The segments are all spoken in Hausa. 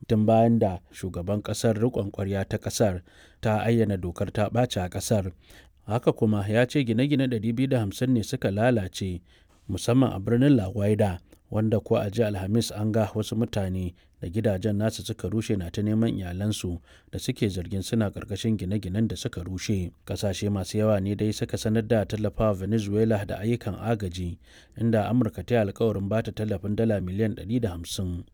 tun bayan da shugaban ƙasar riƙon ƙwarya ta ƙasar ta ayyana dokar ta ɓaci a ƙasar. Haka kuma ya ce gine-gine 250 ne suka lalace musamman a birnin La Guaira wanda ko a jiya Alhamis an ga wasu mutane da gidajen nasu suka rushe na ta neman iyalansu da suke zargin suna ƙarƙashin gine-ginen da suka rushe. Ƙasashe masu yawa ne dai suka sanar da tallafawa Venezuela da ayyukan agaji inda Amurka ta yi alkawarin bata tallafin dala miliyan 150.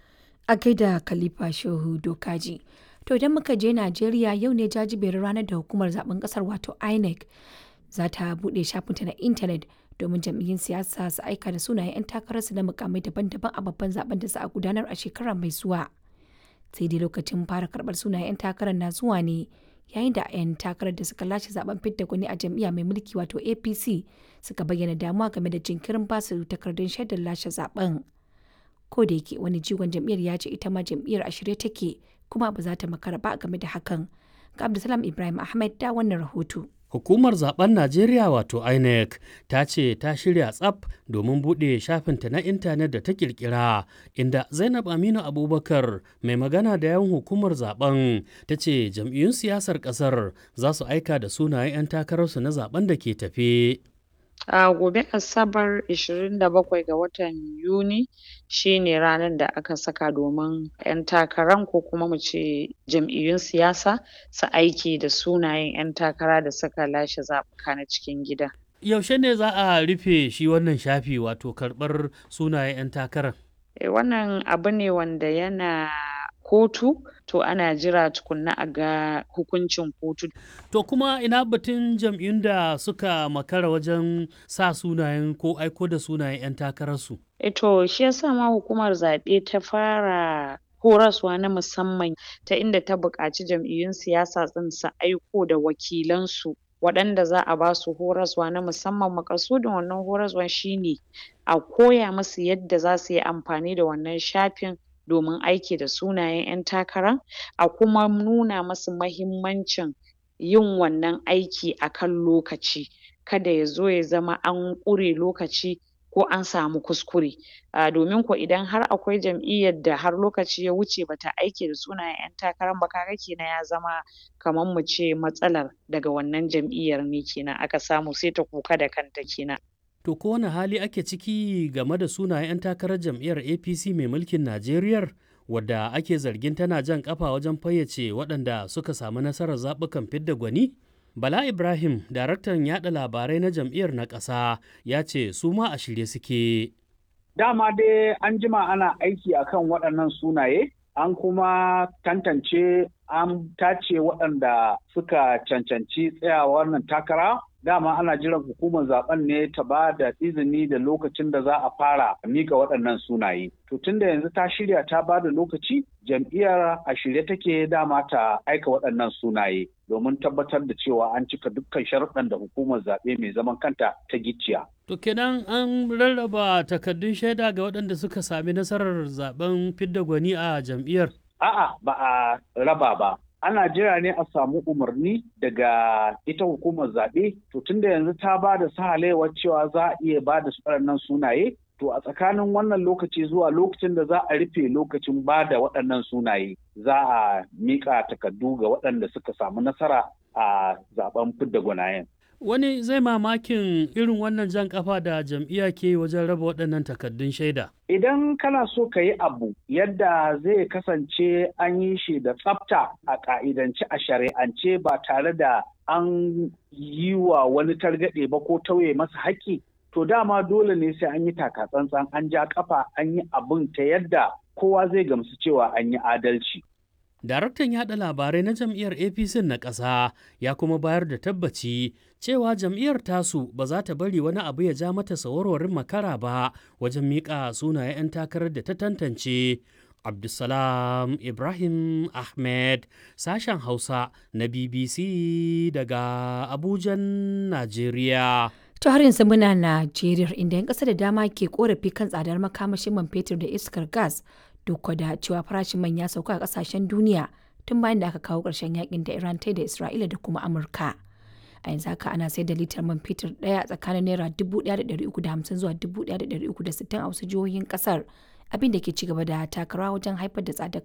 A gaida Khalifa Shehu Dokaji. To idan muka je Najeriya yau ne jajiberin ranar da hukumar zaben kasar wato INEC za ta buɗe shafinta na intanet domin jam'iyyun siyasa su aika da sunayen 'yan takararsu na mukamai daban-daban a babban zaben da za a gudanar a shekarar mai zuwa. Sai dai lokacin fara karɓar sunayen 'yan takarar na zuwa ne yayin da 'yan takarar da suka lashe zaben fidda gwani a jam'iyya mai mulki wato APC suka bayyana damuwa game da jinkirin basu takardun shaidar lashe zaben. Ko da yake wani jigon jam'iyyar ya ce ita ma jam'iyyar a shirye take kuma ba za ta makara ba game da hakan. Ga Abdulsalam Ibrahim Ahmed da wannan rahoto. Hukumar zaben Najeriya wato INEC ta ce ta shirya tsaf domin buɗe shafinta na intanet da ta kirkira inda Zainab Aminu Abubakar mai magana da yawan hukumar zaben ta ce jam'iyyun siyasar ƙasar za su aika da sunayen 'yan takararsu na zaben da ke tafe. A gobe Asabar 27 ga watan Yuni shi ne ranar da aka saka domin 'yan takaran ko kuma mu ce jam'iyyun siyasa su aiki da sunayen 'yan takara da suka lashe zaɓuka na cikin gida. Yaushe ne za a rufe shi wannan shafi wato karɓar sunayen 'yan takarar? E, wannan abu ne wanda yana kotu to ana jira tukunna a ga hukuncin kotu. To kuma ina batun jam'iyyun da suka makara wajen sa sunayen ko aiko da sunayen 'yan takararsu? E to shi yasa ma hukumar zaɓe ta fara horaswa na musamman ta inda ta buƙaci jam'iyyun siyasa ɗin su aiko da wakilansu waɗanda za a ba su horaswa na musamman maƙasudin wannan horaswan shine a koya musu yadda za su yi amfani da wannan shafin domin aiki da sunayen 'yan takara a kuma nuna musu mahimmancin yin wannan aiki a kan lokaci kada ya zo ya zama an ƙure lokaci ko an samu kuskure uh, domin ko idan har akwai jam'iyyar da har lokaci ya wuce bata aiki da sunayen 'yan takarar ba kaga kenan ya zama kamar mu ce matsalar daga wannan jam'iyyar ne kenan aka samu sai ta kuka da kanta kenan To ko wani hali ake ciki game da sunayen 'yan takarar jam'iyyar APC mai mulkin Najeriya wadda ake zargin tana jan kafa wajen fayyace waɗanda suka samu nasarar zaɓukan fidda gwani? Bala Ibrahim, daraktan yaɗa labarai na jam'iyyar na ƙasa, ya ce su ma a shirye suke. Dama dai an jima ana aiki akan waɗannan sunaye, an kuma tantance an tace waɗanda suka cancanci tsayawa wannan takara dama ana jiran hukumar zaben ne ta ba da izini da lokacin da za a fara mika waɗannan sunaye. To tunda yanzu ta shirya ta ba da lokaci jam'iyyar a shirye take dama ta aika waɗannan sunaye domin tabbatar da cewa an cika dukkan sharuɗan da hukumar zaɓe mai zaman kanta ta gicciya. To kenan an rarraba takardun shaida ga waɗanda suka sami nasarar zaben fidda gwani a jam'iyyar. A'a ba a raba ba. ana jira ne a samu umarni daga ita hukumar zaɓe to tunda yanzu ta ba da sahalewar cewa za a iya ba da waɗannan sunaye to a tsakanin wannan lokaci zuwa lokacin da za a rufe lokacin ba da waɗannan sunaye za a miƙa takardu ga waɗanda suka samu nasara a zaben fidda gwanayen. Wani zai mamakin irin wannan jan kafa da jam'iyya ke wajen raba waɗannan takardun shaida. Idan kana so ka yi abu yadda zai kasance an yi shi da tsafta a ƙa'idance a shari'ance ba tare da an yi wa wani targaɗe ba ko tauye masa haƙƙi, to dama dole ne sai an yi takatsantsan an ja kafa an yi abin ta yadda kowa zai gamsu cewa an yi adalci. Daraktan yaɗa labarai na jam'iyyar APC na ƙasa ya kuma bayar da tabbaci cewa jam'iyyar tasu ba za ta bari wani abu ya ja mata sawarwarin makara ba wajen miƙa sunayen 'yan takarar da ta tantance. Abdulsalam Ibrahim Ahmed sashen Hausa na BBC daga Abujan, Najeriya. To har yanzu muna Najeriya inda 'yan ƙasa da dama ke korafi kan tsadar makamashin man fetur da iskar gas duk da cewa farashin man ya sauka a kasashen duniya tun bayan da aka kawo ƙarshen yakin da Iran ta da Isra'ila da kuma Amurka. A yanzu haka ana sayar da litar man fetur ɗaya tsakanin naira 1,350 zuwa 1,360 a wasu jihohin ƙasar abin da ke ci gaba da takarawa wajen haifar da tsadar